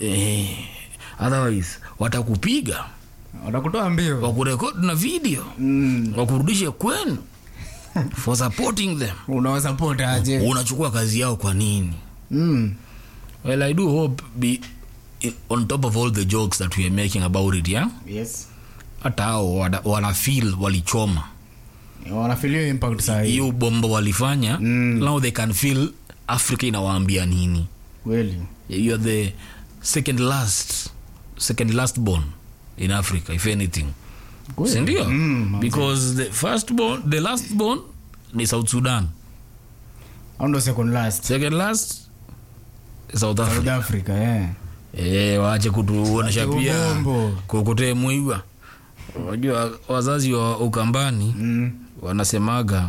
eh, otherwise watakupiga watakutoa mbio wakurekodi na video mm. wakurudishe kwenu for supporting them unawasupport aje unachukua kazi yao kwa nini mm. well i do hope be on top of all the jokes that we are making about it yeah yes hata hao wana- wana feel walichoma wanafilio impact saa hii hiyo bomba walifanya Mm. now they can feel africa inawaambia nini kweli you are the second last second last born in africa if anything Kweli. sindio Mm, manze. because the first born the last born ni south sudan au ndo second last second last south africa south africa yeah. Eh, waache kutuonesha Wache pia ubombo. kukutee mwiba unajua wazazi wa ukambani mm. wanasemaga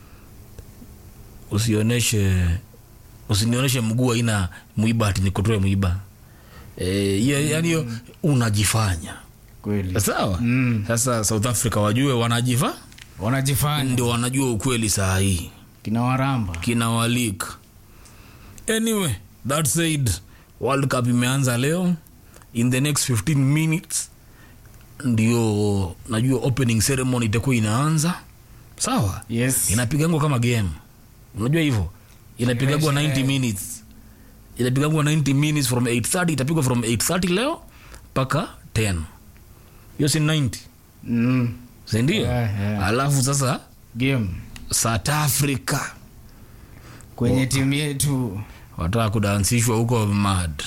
usioneshe usinionyeshe mguu aina mwiba ati nikutoe mwiba Eh, hiyo yani hiyo unajifanya kweli sawa Mm. sasa south africa wajue wanajifa wanajifanya ndio wanajua ukweli saa hii kina waramba kina walik anyway that said world cup imeanza leo in the next 15 minutes ndio najua opening ceremony itakuwa inaanza sawa yes inapigangwa kama game unajua hivyo inapigangwa 90 minutes inapigangwa 90 minutes from 830 itapigwa from 830 leo mpaka 10 hiyo si 90 mm. sindio Yeah, yeah. alafu sasa game south africa kwenye timu yetu wataka kudansishwa huko mad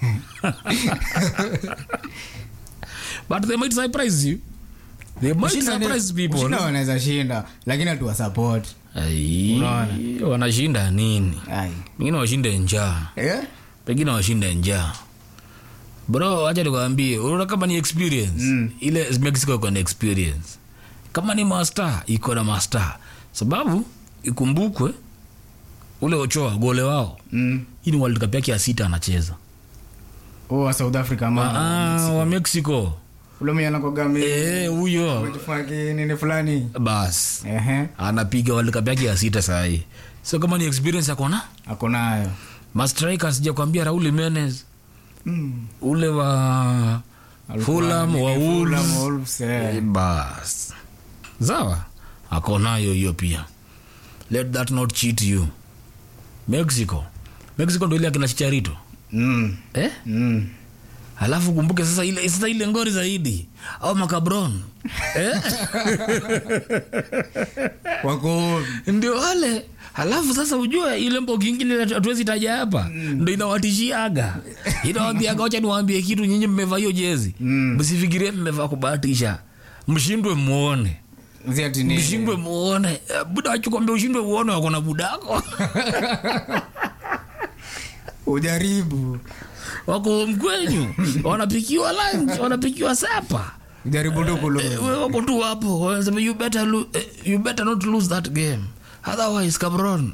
but they might surprise you they might Kushinda ni- surprise people kushinda wanaweza shinda lakini hatuwa support Ai, Unaona? wanashinda nini ai pengine washinde njaa eh? pengine washinde njaa bro wacha nikwambie unaona kama ni experience Mm. ile mexico iko na experience kama ni master iko na master sababu ikumbukwe ule ochoa gole wao mm. hii ni world cup yake ya sita anacheza oh, wa south africa ma Ah, wa mexico ule mwenye anakogami Eh, huyo nini fulani bas ehe anapiga world cup yake ya sita sahii so kama ni experience akona ako nayo mastrika sijakwambia raul jimenez mm. ule wa Alikuwa Fulham, nini, wa Fulham, Wolves. Wolves, eh. Eh, bas sawa akonayo hiyo pia let that not cheat you mexico mexico ndo ile akina chicharito Mm. eh? Mm. alafu kumbuke sasa ile sasa ile ngori zaidi au makabron eh? wako ndio wale halafu sasa ujue ile mbogi ingine hatuwezi taja hapa ndo inawatishiaga inawambiaga wacha niwaambie kitu nyinyi mmevaa hiyo jezi Mm. msifikirie mmevaa kubahatisha mshindwe muone ziati ni mshindwe muone Eh, buda wachukwambia ushindwe uone wako na budako ujaribu wako mkwenyu wanapikiwa lunch wanapikiwa sapa ujaribu tu kulu Eh, we wako tu hapo wanasema you better, lo- eh, you better not lose that game otherwise cabron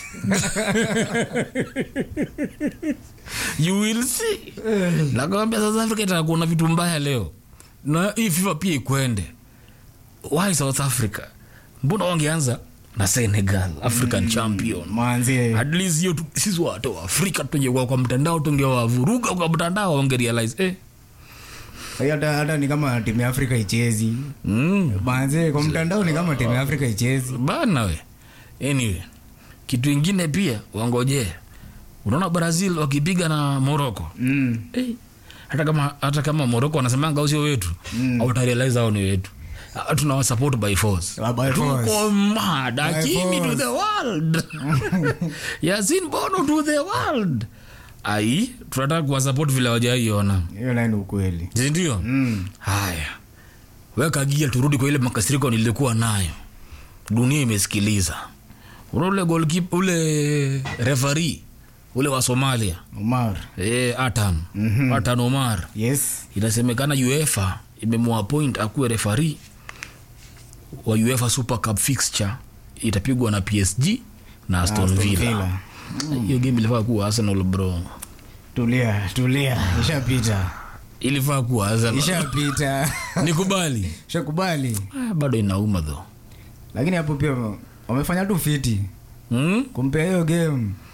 you will see nakwambia south africa itakuwa na vitu mbaya leo na hii fifa pia ikwende why south africa mbona wangeanza na senegal african champion mwanzie at least hiyo tu- sisi watu wa afrika tungekuwa kwa mtandao tungewavuruga kwa mtandao wangerealize eh. hata hata ni kama timu ya afrika ichezi mm. manze kwa mtandao ni kama timu ya afrika ichezi bana we anyway kitu ingine pia wangojee unaona brazil wakipiga na morocco mm. eh, hata kama hata kama morocco wanasemanga usio wetu mm. autarealize hao ni wetu Ah, tunawasupport by force Ah, by force. tuko mad akimi to force. the world yasin bono to the world ai tunataka kuwasupport vile wajaiona hiyo naye ni ukweli sindio mm. haya weka gia turudi kwa ile makasiriko nilikuwa nayo dunia imesikiliza una ule golkip ule refari ule wa somalia umar e, atan Mhm. atan omar yes inasemekana uefa imemwapoint akuwe refari wa uefa super cup fixture itapigwa na psg na aston Aston villa Villa. hiyo game ilifaa kuwa arsenal bro tulia tulia ishapita ilifaa kuwa arsenal ishapita nikubali shakubali Ah, bado inauma tho lakini hapo pia wamefanya tu fiti hmm? kumpea hiyo game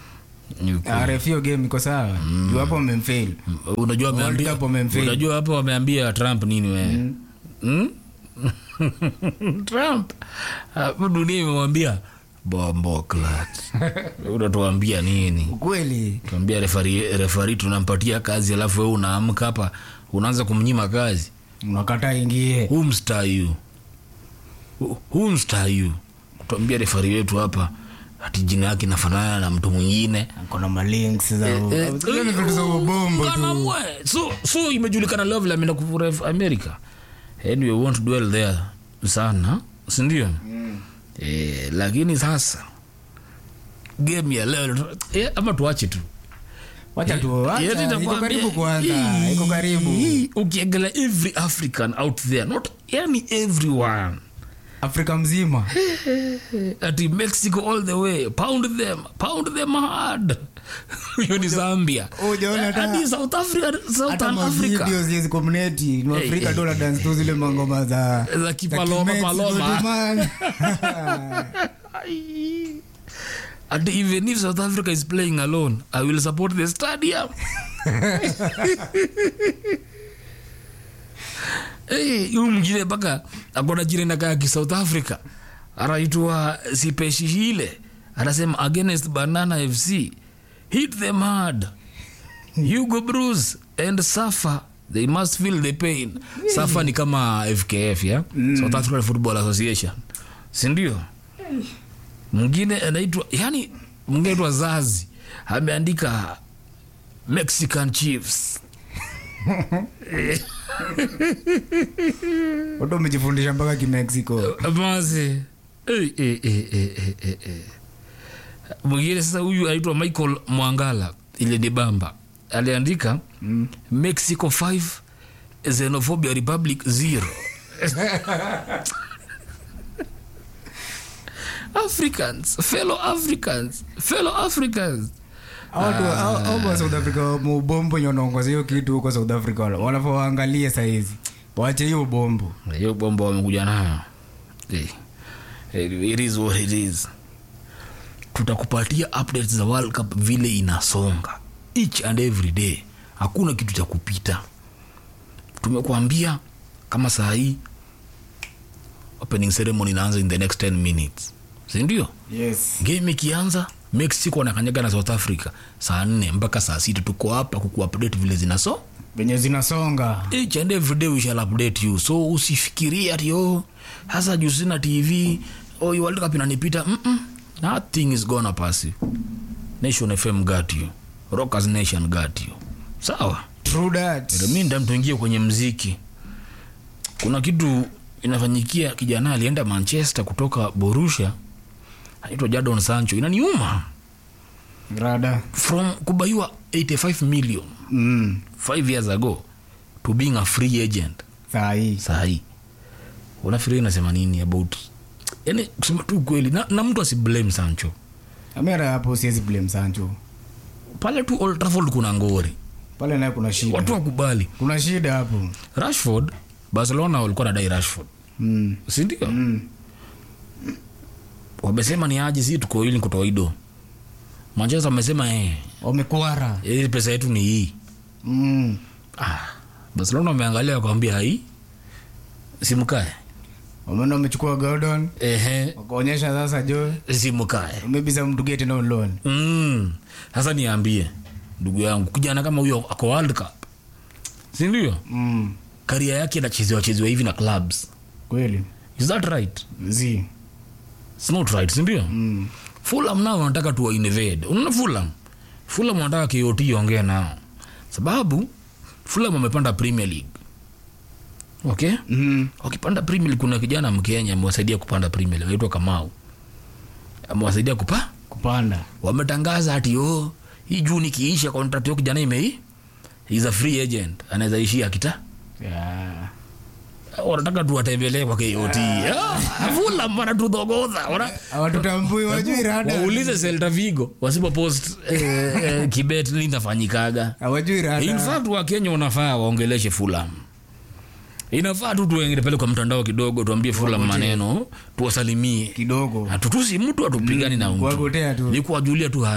Ni ukweli. rf hiyo game iko sawa juu hapo wamemfail unajua World wameambia Cup wamemfail. unajua hapo wameambia trump nini we mm. trump hapo dunia imemwambia bombo clat unatuambia nini ukweli tuambia refari, refari tunampatia kazi alafu wewe unaamka hapa unaanza kumnyima kazi unakata ingie huu mstayu huu mstayu tuambia refari wetu hapa hati jina yake inafanana na mtu mwingine kona malinks za Eh, Zile ni vitu za ubombo Ungana tu mwe. so so imejulikana lovely ameenda kuref america anyway we won't dwell there sana sindio eh, lakini sasa game ya leo eh, ama tuache tu wacha tu Yaani wacha iko nakwambia, karibu kuanza hii- iko karibu hii, ukiangalia every african out there not yani everyone afrika mzima ati mexico all the way pound them pound them hard hiyo ni zambia Hujaona hata- hadi south africa hata southern africa mavideo zile community ni Eh, afrika eh, dola dance tu zile mangoma za za kipaloma Kimexico paloma tu, man. Ai. and even if south africa is playing alone i will support the stadium hey, huyu mwingine mpaka akona jirani kaa kisouth africa anaitwa sipeshihile anasema against banana fc hit them hard hugo bruce and safa they must feel the pain safa ni kama fkf ya south african football association sindio mwingine anaitwa yani mwingine anaitwa zazi ameandika mexican chiefs watu wamejifundisha mpaka kimexico maze Eh, eh, eh, eh, eh, eh, eh. mwingine sasa huyu anaitwa michael mwangala ile ni bamba aliandika mm. mexico 5 xenophobia republic 0 africans fellow africans fellow africans auko south africa mubombo nyonaongoza hiyo kitu huko south africa wanafaa waangalie sahizi wache hiyo ubombo hiyo bomba wamekuja nayo Eh, eh, it is what it is tutakupatia updates za world cup vile inasonga each and every day hakuna kitu cha kupita tumekuambia kama saa hii opening ceremony inaanza in the next 10 minutes sindio yes game ikianza mexico wanakanyaga na south africa saa nne mpaka saa sita tuko hapa kukuupdate vile zinaso venye zinasonga each and every day we shall update you so usifikirie ati oh hasa juu sina tv oh you world cup inanipita mm -mm. nothing is gonna pass you nation fm got you rockers nation got you sawa true that reminda mtuingie kwenye mziki kuna kitu inafanyikia kijana alienda manchester kutoka borussia anaitwa jadon sancho inaniuma rada from kubaiwa 85 million mm. 5 years ago to being a free agent saa hii sahii unafikiria inasema nini about yani kusema tu kweli na, na mtu asiblame sancho amera hapo siwezi blame sancho pale tu Old Trafford kuna ngori pale naye kuna shida watu wakubali kuna shida hapo rashford barcelona walikuwa nadai rashford mm. sindio Mm. wamesema ni aje si tuko ili kutoido manchester wamesema eh, wamekwara hii pesa yetu ni hii mm. ah, barcelona wameangalia wakawambia hii simkae wameenda wamechukua gordon ehe wakaonyesha sasa jo simkae maybe some to get no loan Mm. sasa niambie ndugu yangu kijana kama huyo ako world cup sindio mm. karia yake inachezewa chezewa hivi na clubs kweli is that right z It's not right sindio mm. fulam nao wanataka tuwa invade unaona fulam fulam wanataka kot ongee nao sababu fulam wamepanda premier league okay mm. wakipanda premier league kuna kijana mkenya amewasaidia kupanda premier league aitwa kamau amewasaidia kupa kupanda wametangaza ati o hii juu nikiisha contract yo kijana imei is a free agent anaweza ishia kita yeah. wanataka tuwatembelee kwa kot vula wanatudhogodha wana- awatutambui wajui rada waulize selta vigo wasipo post eh, eh, kibet linafanyikaga awajui in rada fact wakenya wanafaa waongeleshe fulam inafaa tu tuengele pale kwa mtandao kidogo tuambie fulam maneno tuwasalimie kidogo hatutusi mtu hatupigani na mtu kuwagotea tu ni kuwajulia tu hali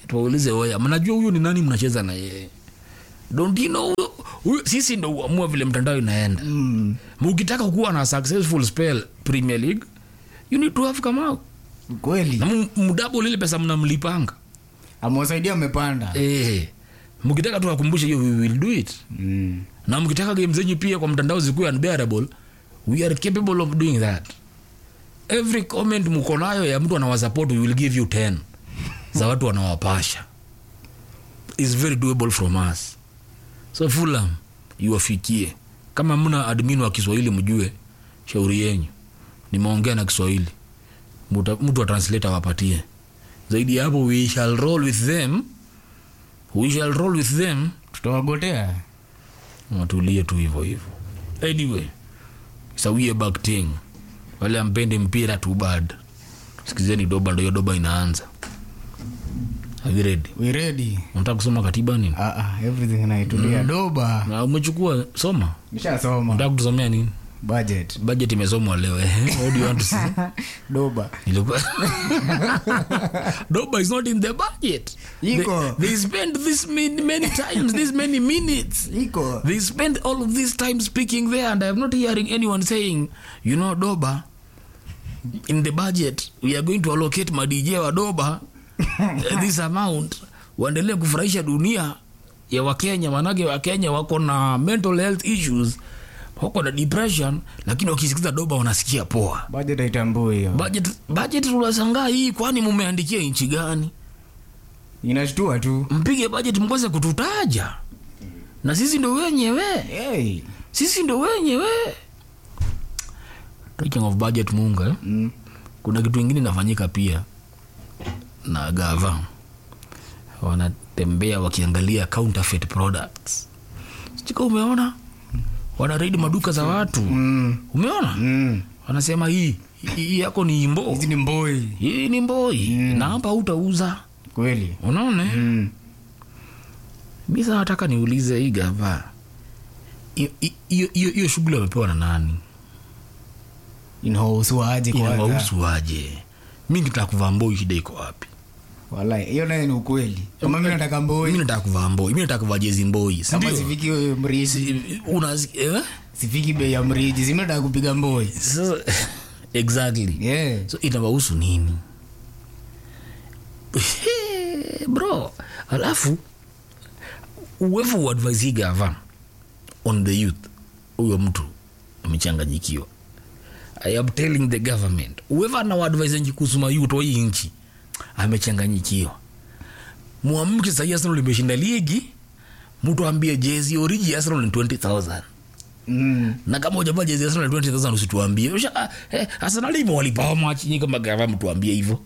tuwaulize oya mnajua huyu ni nani mnacheza na yeye don't you know huyo- huyo sisi ndo uamua vile mtandao inaenda Mm. mukitaka kuwa na successful spell premier league you need to have come out kweli na mu- mdabo lile pesa mnamlipanga amewasaidia amepanda eh mkitaka tu akumbushe hiyo we will do it mm. na mkitaka game zenyu pia kwa mtandao zikuwe unbearable we are capable of doing that every comment mko nayo ya mtu anawasupport we will give you 10 za watu wanawapasha is very doable from us so fulam iwafikie kama mna admin wa kiswahili mjue shauri yenyu nimeongea na kiswahili Muta- mtu wa translator wapatie zaidi ya hapo we shall roll with them we shall roll with them tutawagotea watulie tu hivyo hivyo anyway sawie back thing wale ampende mpira too bad sikizeni doba ndo hiyo doba inaanza Are you ready we ready unataka kusoma katiba nini ah, ah, everything naitulia doba na umechukua soma nishasoma unataka kutusomea nini budget budget imesomwa leo eh what do you want to say doba Ilikuwa- doba is not in the budget Iko. they, they spend this many, many times this many minutes iko they spend all of this time speaking there and i'm not hearing anyone saying you know doba in the budget we are going to allocate madj wa doba uh, this amount waendelee kufurahisha dunia ya wakenya manake wakenya wako na mental health issues wako na depression lakini wakisikiza doba wanasikia poa budget haitambui hiyo budget budget tunashangaa hii kwani mumeandikia nchi gani inashtua tu mpige budget mkose kututaja na sisi ndo wenyewe hey. sisi ndo wenyewe talking of budget munga eh? mm. kuna kitu ingine inafanyika pia na gava wanatembea wakiangalia counterfeit products sika umeona wanaredi maduka za watu Mm. umeona Mm. wanasema hii hii yako ni imbo hizi ni mboi hii ni mboi na hapa utauza kweli unaona eh? mm. mi sasa nataka niulize hii gava hiyo- hiyo hiyo- hiyo shughuli wamepewa na nani inawahusuaje kwanza inawahusu aje mi nikitaka kuvaa mboi shida iko wapi Walai, hiyo naye ni ukweli kama mi nataka mi mboi nataka kuvaa mboi mi nataka kuvaa jezi mboi kama sindio sifiki mriji Si- una- eh? sifiki bei ya mriji simi nataka kupiga mboi So- exactly yeah. so inawahusu nini bro alafu uwevu uadvise gava on the youth huyo mtu amechanganyikiwa i am telling the government uwevu anawaadvise kuhusu mayouth wa hii nchi amechanganyikiwa mwamke sahii arsenal limeshinda ligi mtu ambie jezi oriji ya arsenal ni 20000 mm. na kama ujavaa jezi ya Arsenal 20000 usituambie Usha- ah, eh, Arsenal hivyo walipawa machi nyingi kama gava mtuambie hivyo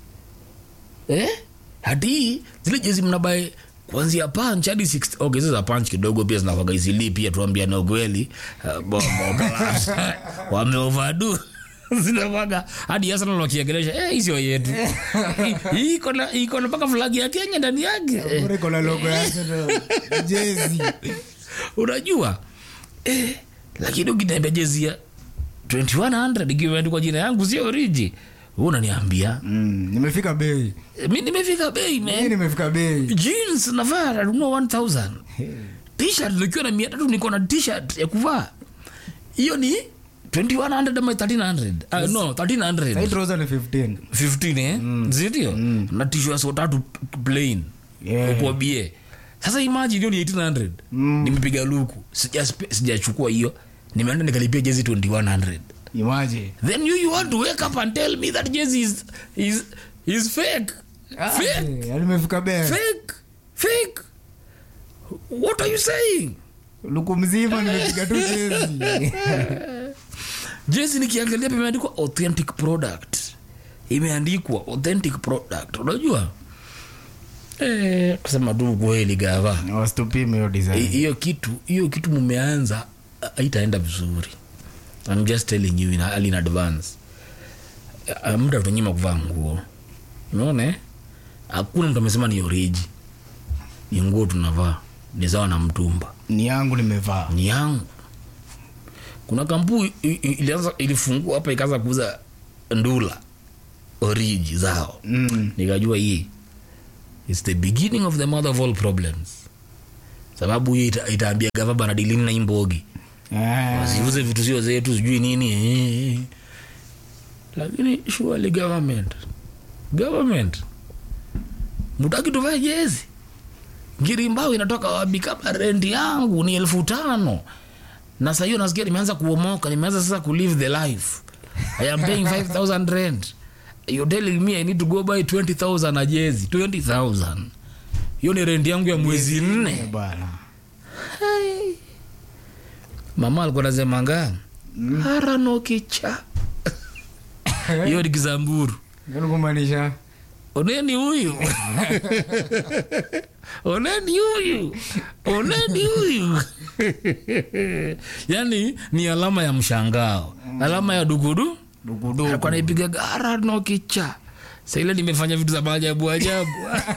eh hadi zile jezi mnabae kuanzia punch hadi 60 okay hizo za punch kidogo pia zinafaga izili pia tuambia na ukweli uh, bombo class wame overdo zinafaga hadi Arsenal wakiegelesha eh hizo yetu Hii iko na iko na mpaka flag ya Kenya ndani yake eh Bora iko na logo ya Arsenal. jezi unajua eh, lakini ukitembea jezi ya 2100 ikiwa imeandikwa jina yangu sio oriji Wewe unaniambia mm. nimefika bei Eh, mi nimefika bei mi man nimefika bei jeans navaa nanunua 1000 t-shirt nikiwa na mia tatu niko na t-shirt ya kuvaa hiyo ni 2100 ama 1300 uh, no 1300 Sahii trouser ni 15 15 eh zindio na tishu ya so tatu plain Yeah. kwa bie sasa imagine hiyo ni 1800 Mm. nimepiga luku Sijaspe- sijachukua hiyo nimeenda nikalipia jezi 2100 imaje then you, you want to wake up and tell me that jezi is, is, is fake fake nimefika bei fake fake what are you saying luku mzima nimepiga tu jezi jezi nikiangalia pia imeandikwa authentic product imeandikwa authentic product unajua eh, kusema tu kweli gava wasitupime hiyo Hi- design hiyo kitu hiyo kitu mumeanza ha- haitaenda vizuri I'm just telling you in, early in advance Eh, muda utanyima kuvaa nguo unaona eh? hakuna mtu amesema ni oriji ni nguo tunavaa ni sawa na mtumba ni yangu nimevaa ni yangu kuna kampuni i- i- ilianza ilifungua hapa ikaanza kuuza ndula oriji zao mm. nikajua hii its the beginning of the mother of all problems sababu hiyo ita, itaambia gava bana dilini na imbogi Ah, wasiuze vitu sio zetu sijui nini eh. lakini surely government government mutaki tuvae jezi ngirimbao inatoka wapi kama rendi yangu ni elfu tano na saa hiyo nasikia nimeanza kuomoka nimeanza sasa kulive the life i am paying 5000 rent you're telling me i need to go buy 20000 a jezi 20000 hiyo ni rendi yangu ya mwezi nne bana mama alikuwa nasemanga harano kicha hiyo ni kizamburu Ndio kumaanisha oneni huyu oneni huyu oneni huyu yani ni alama ya mshangao alama ya dugudu dukuduku alikuwa naipiga gara no kicha saile nimefanya vitu za maajabu ajabu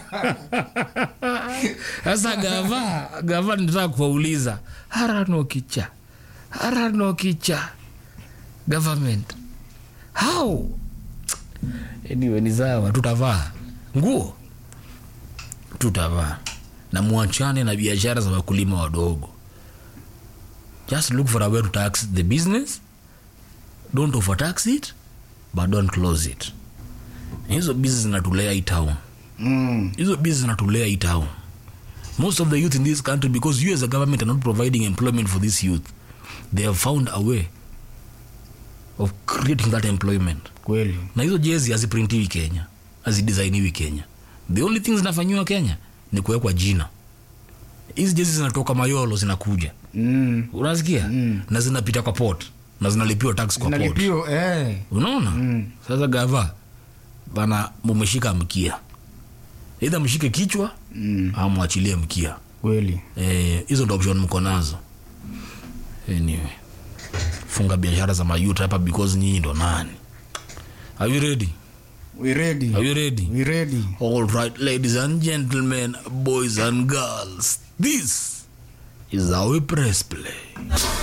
sasa gava gava nitaka kuwauliza harano kicha harano kicha government how anyway ni sawa tutavaa nguo tutavaa na mwachane na biashara za wakulima wadogo just look for a way to tax the business don't overtax it but don't close it hizo bizi zinatulea hii town mm. hizo bizi zinatulea hii town most of the youth in this country because you as a government are not providing employment for this youth they have found a way of creating that employment kweli na hizo jezi haziprintiwi kenya hazidesainiwi kenya the only thing zinafanyiwa kenya ni kuwekwa jina hizi jezi zinatoka mayolo zinakuja mm. unasikia Mm. na zinapita kwa port na zinalipiwa tax kwa port nalipio eh. unaona Mm. sasa gava bana mumeshika mkia idha mshike kichwa mm. au mwachilie mkia kweli Eh, hizo ndo option mko nazo anyway funga biashara za mayut hapa because nyinyi ndo nani are you ready we ready are you ready we ready all right ladies and gentlemen boys and girls this is how we press play